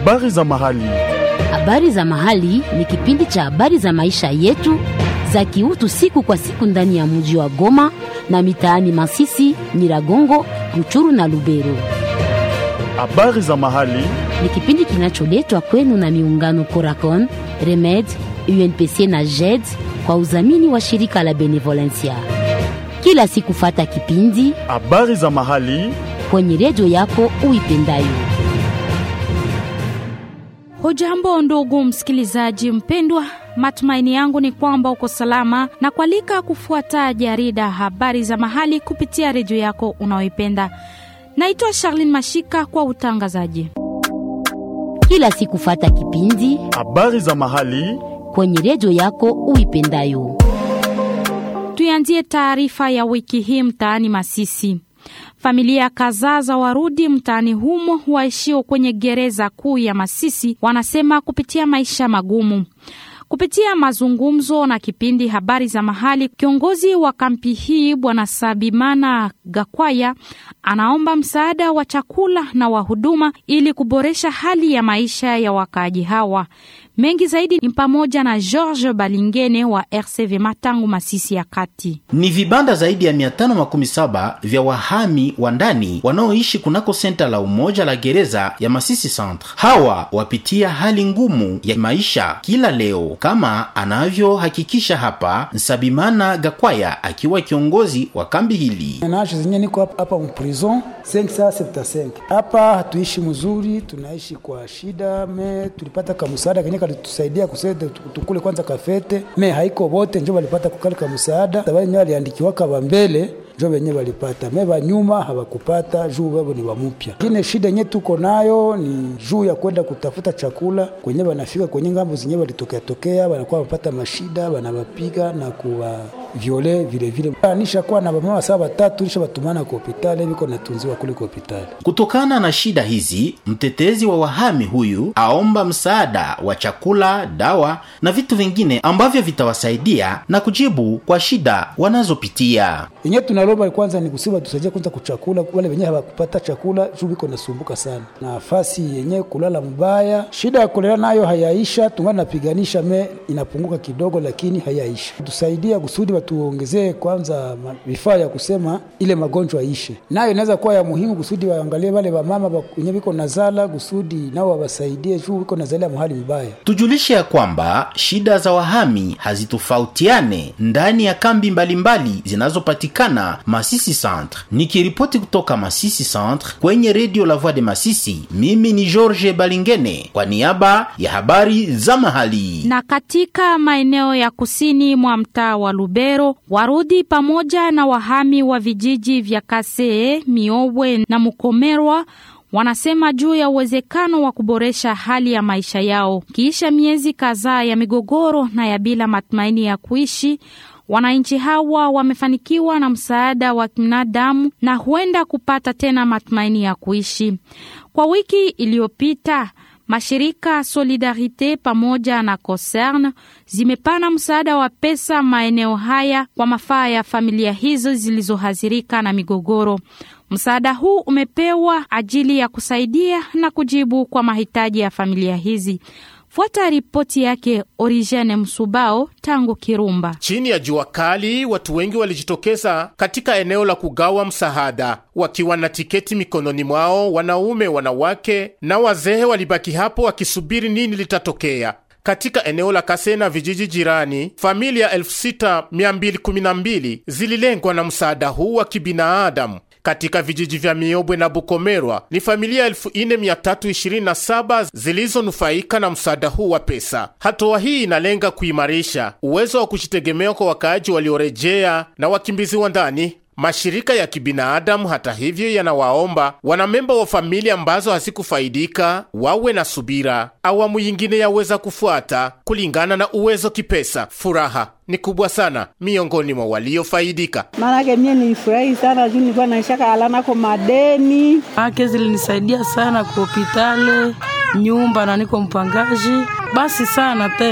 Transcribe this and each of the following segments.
Habari za mahali. Habari za mahali ni kipindi cha habari za maisha yetu za kiutu siku kwa siku ndani ya mji wa Goma na mitaani Masisi, Nyiragongo, Ruchuru na Lubero. Habari za mahali. Ni kipindi kinacholetwa kwenu na miungano Coracon, Remed, UNPC na JED kwa udhamini wa shirika la Benevolencia. Kila siku fata kipindi Habari za mahali. kwenye redio yako uipendayo. Hujambo ndugu msikilizaji mpendwa, matumaini yangu ni kwamba uko salama na kualika kufuata jarida habari za mahali kupitia redio yako unaoipenda. Naitwa Charlene Mashika kwa utangazaji. Kila siku fata kipindi Habari za mahali. kwenye redio yako uipendayo. Tuanzie taarifa ya wiki hii mtaani Masisi. Familia kadhaa za Warudi mtaani humo waishio kwenye gereza kuu ya Masisi wanasema kupitia maisha magumu. Kupitia mazungumzo na kipindi habari za mahali, kiongozi wa kampi hii Bwana Sabimana Gakwaya anaomba msaada wa chakula na wa huduma ili kuboresha hali ya maisha ya wakaaji hawa. Mengi zaidi ni pamoja na George Balingene wa RCV Matangu, Masisi ya Kati. Ni vibanda zaidi ya 517 vya wahami wa ndani wanaoishi kunako senta la umoja la gereza ya Masisi Centre. Hawa wapitia hali ngumu ya maisha kila leo, kama anavyohakikisha hapa Nsabimana Gakwaya akiwa kiongozi wa kambi hili. Naacho zenye niko hapa hapa mprison 575 hapa hatuishi mzuri, tunaishi kwa shida. Me tulipata kamsaada kenye kalitusaidia kusaidia tukule kwanza kafete, me haiko wote njo walipata kukali kamsaada, wenye waliandikiwaka wa mbele njo wenye walipata, me wa nyuma hawakupata juu wao ni wamupya. Kine shida yenye tuko nayo ni juu ya kwenda kutafuta chakula kwenye wanafika kwenye ngambo zenye walitokea tokea, wanakuwa wapata mashida, wanawapiga na kuwa viole vile vile. Anisha kuwa na mama saa watatu nisha batumana kwa hospitali, biko natunziwa kule kwa hospitali. Kutokana na shida hizi, mtetezi wa wahami huyu aomba msaada wa chakula, dawa na vitu vingine ambavyo vitawasaidia na kujibu kwa shida wanazopitia. Yenye tunalomba kwanza ni kusema tusaidie kwanza kuchakula, wale wenye hawakupata chakula juu biko nasumbuka sana, na nafasi yenye kulala mbaya. Shida ya kulala nayo hayaisha, tungana napiganisha, me inapunguka kidogo, lakini hayaisha. Tusaidia kusudi watuongezee kwanza ma- vifaa ya kusema ile magonjwa ishe, nayo inaweza kuwa ya muhimu kusudi waangalie wale wamama ba- wenye biko nazala, kusudi nao wawasaidie juu biko nazalia mahali mbaya. Tujulishe ya kwamba shida za wahami hazitofautiane ndani ya kambi mbalimbali zinazopatikana Masisi Centre. Nikiripoti kutoka Masisi Centre kwenye redio La Voix de Masisi, mimi ni George Balingene kwa niaba ya habari za mahali. Na katika maeneo ya kusini mwa mtaa wa Lubero, Warudi pamoja na wahami wa vijiji vya Kasee, Miobwe na Mukomerwa wanasema juu ya uwezekano wa kuboresha hali ya maisha yao kiisha miezi kadhaa ya migogoro na ya bila matumaini ya kuishi. Wananchi hawa wamefanikiwa na msaada wa kibinadamu na huenda kupata tena matumaini ya kuishi. Kwa wiki iliyopita mashirika Solidarite pamoja na Concern zimepana msaada wa pesa maeneo haya kwa mafaa ya familia hizo zilizohadhirika na migogoro. Msaada huu umepewa ajili ya kusaidia na kujibu kwa mahitaji ya familia hizi. Fuata ripoti yake Origene Msubao tangu Kirumba. Chini ya jua kali, watu wengi walijitokeza katika eneo la kugawa msaada wakiwa na tiketi mikononi mwao. Wanaume, wanawake na wazee walibaki hapo wakisubiri nini litatokea. Katika eneo la Kase na vijiji jirani, familia 6212 zililengwa na msaada huu wa kibinadamu. Katika vijiji vya Miobwe na Bukomerwa ni familia 4327 zilizonufaika na msaada huu wa pesa. Hatua hii inalenga kuimarisha uwezo wa kujitegemea kwa wakaaji waliorejea na wakimbizi wa ndani. Mashirika ya kibinadamu hata hivyo, yanawaomba wanamemba wa familia ambazo hazikufaidika wawe na subira. Awamu yingine yaweza kufuata kulingana na uwezo kipesa. Furaha ni kubwa sana miongoni mwa waliofaidika. Maanake mie nilifurahi sana juu nilikuwa naishaka alanako madeni. ake zilinisaidia sana kwa hopitale nyumba na niko mpangaji basi sana tena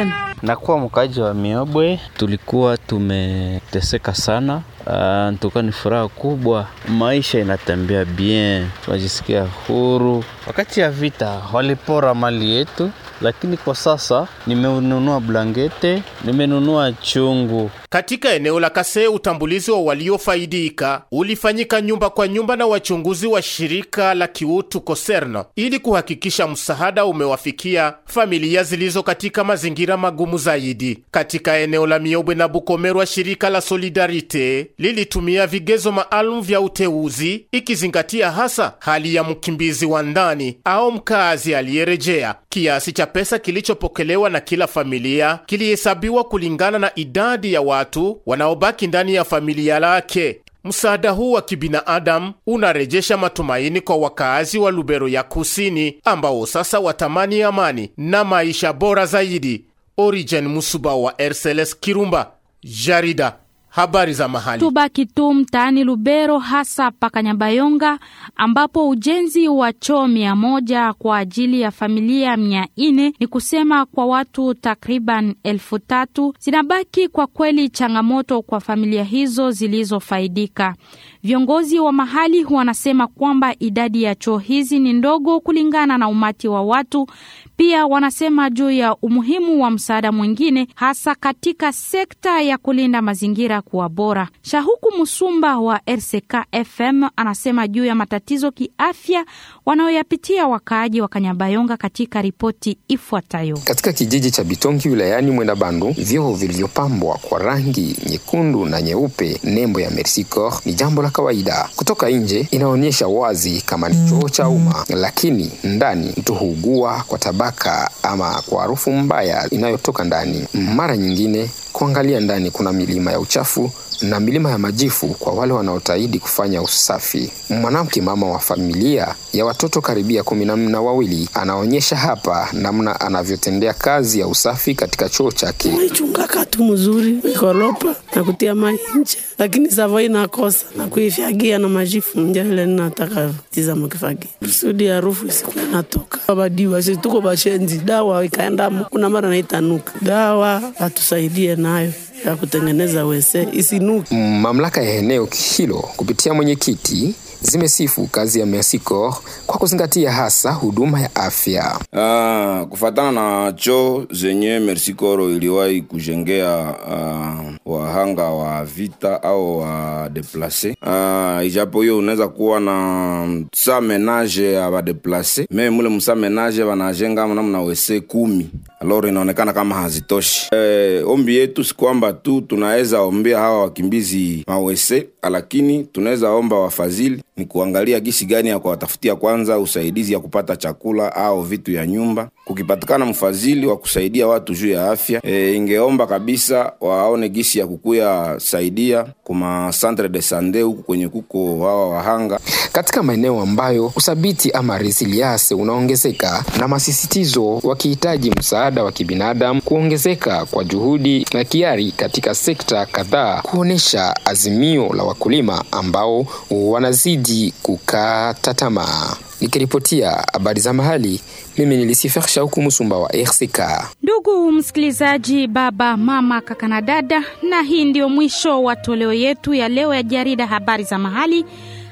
Nakuwa mkaji wa Miobwe, tulikuwa tumeteseka sana. Uh, ntuka ni furaha kubwa, maisha inatembea bien, tunajisikia huru. Wakati ya vita walipora mali yetu, lakini kwa sasa nimenunua blankete, nimenunua chungu. Katika eneo la Kasee, utambulizi wa waliofaidika ulifanyika nyumba kwa nyumba na wachunguzi wa shirika la kiutu Koserno ili kuhakikisha msaada umewafikia familia zilizo katika mazingira magumu zaidi. Katika eneo la Miobwe na Bukomerwa, shirika la Solidarite lilitumia vigezo maalum vya uteuzi ikizingatia hasa hali ya mkimbizi wa ndani au mkazi aliyerejea. Kiasi cha pesa kilichopokelewa na kila familia kilihesabiwa kulingana na idadi ya watu wanaobaki ndani ya familia lake. Msaada huu wa kibinadamu unarejesha matumaini kwa wakaazi wa Lubero ya Kusini ambao sasa watamani amani na maisha bora zaidi. Origen Musuba wa RCLS Kirumba, jarida habari za mahali. Tubaki tu mtaani Lubero, hasa Pakanyabayonga, ambapo ujenzi wa choo mia moja kwa ajili ya familia mia nne ni kusema kwa watu takriban elfu tatu zinabaki kwa kweli changamoto kwa familia hizo zilizofaidika. Viongozi wa mahali wanasema kwamba idadi ya choo hizi ni ndogo kulingana na umati wa watu. Pia wanasema juu ya umuhimu wa msaada mwingine hasa katika sekta ya kulinda mazingira kuwa bora. Shahuku Musumba wa RCK FM anasema juu ya matatizo kiafya wanayoyapitia wakaaji wa Kanyabayonga katika ripoti ifuatayo. Katika kijiji cha Bitongi wilayani Mwenda Bandu, vyoo vilivyopambwa kwa rangi nyekundu na nyeupe, nembo ya Mercy Corps, ni jambo la kawaida. Kutoka nje inaonyesha wazi kama ni choo cha umma, lakini ndani mtu huugua kwa tabaka ama kwa harufu mbaya inayotoka ndani. Mara nyingine kuangalia ndani kuna milima ya uchafu na milima ya majifu kwa wale wanaotaidi kufanya usafi. Mwanamke mama wa familia ya watoto karibia kumi na wawili anaonyesha hapa namna anavyotendea kazi ya usafi katika choo chake. Naichungaka tu mzuri ikoropa na kutia mai nje, lakini savo inakosa na kuifyagia na majifu nje ile ninataka tiza mkifagia kusudi harufu isikuwa natoka. Badiwa sisi tuko bashenzi, dawa ikaendamo, kuna mara naitanuka. Dawa atusaidie nayo ya kutengeneza wese isinuki. Mamlaka ya eneo hilo kupitia mwenyekiti zimesifu kazi ya Mercy Corps kwa kuzingatia hasa huduma ya afya. Uh, kufatana na choo zenye Mercy Corps iliwahi kujengea uh, wahanga wa vita au wa deplace uh, ijapo hiyo unaweza kuwa na sa menage ya badeplace me mule musa menage wanajenga namna wese kumi aloro inaonekana kama hazitoshi. E, ombi yetu si kwamba tu tunaweza ombea hawa wakimbizi mawese, lakini tunaweza omba wafadhili ni kuangalia gisi gani ya kuwatafutia kwanza usaidizi ya kupata chakula au vitu ya nyumba. Kukipatikana mfadhili wa kusaidia watu juu ya afya e, ingeomba kabisa waone gisi ya kukuya saidia kuma centre de sante huku kwenye kuko hawa wahanga katika maeneo ambayo uthabiti ama resilience unaongezeka na masisitizo wakihitaji msaada wa kibinadamu, kuongezeka kwa juhudi na kiari katika sekta kadhaa, kuonesha azimio la wakulima ambao wanazidi kukata tamaa. Nikiripotia habari za mahali, mimi nilisifar Shauku Musumba wa RCK. Ndugu msikilizaji, baba, mama, kaka na dada, na hii ndio mwisho wa toleo yetu ya leo ya jarida habari za mahali.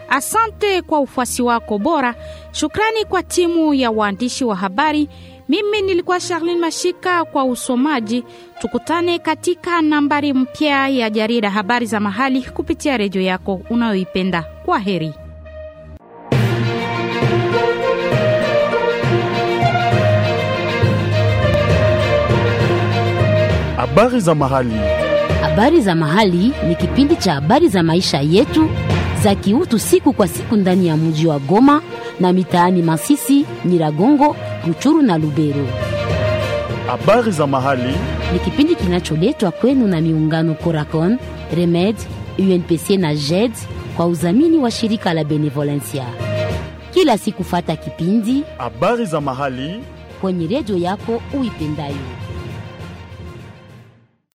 Asante kwa ufuasi wako bora. Shukrani kwa timu ya waandishi wa habari. Mimi nilikuwa Charlene Mashika kwa usomaji. Tukutane katika nambari mpya ya jarida habari za mahali kupitia redio yako unayoipenda. Kwa heri. Habari za mahali. Habari za mahali ni kipindi cha habari za maisha yetu za kiutu siku kwa siku ndani ya mji wa Goma na mitaani Masisi, Nyiragongo, Ruchuru na Lubero. Habari za mahali Ni kipindi kinacholetwa kwenu na miungano Coracon, Remed, UNPC na JED kwa udhamini wa shirika la Benevolencia. Kila siku fata kipindi habari za mahali kwenye redio yako uipendayo.